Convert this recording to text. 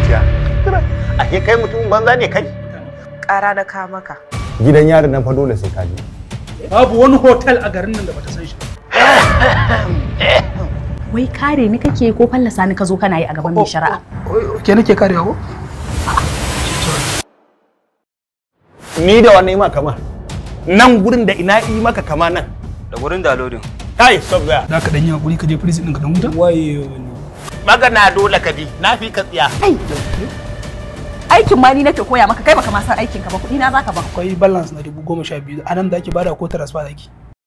zuciya a ke kai mutum banza ne kai ƙara na ka maka gidan yarin nan fa dole sai ka je babu wani hotel a garin nan da bata san shi ba. Wai kare ni kake ko fallasa ni ka zo kana yi a gaban mai shari'a? Ke nake karewa ko? ni da wannan ma kama nan gurin da ina yi maka kama nan da gurin dalodin kai stop there Za ka dan yi hakuri ka je prison ɗin ka dan huta? Waye magana dole ka bi na fi ka tsiya Aikin ma ni nake koya maka kai baka ma san aikin ka ba kuɗi na zaka ba. Akwai balance na dubu goma sha biyu a nan da ake bada ko transfer da ake.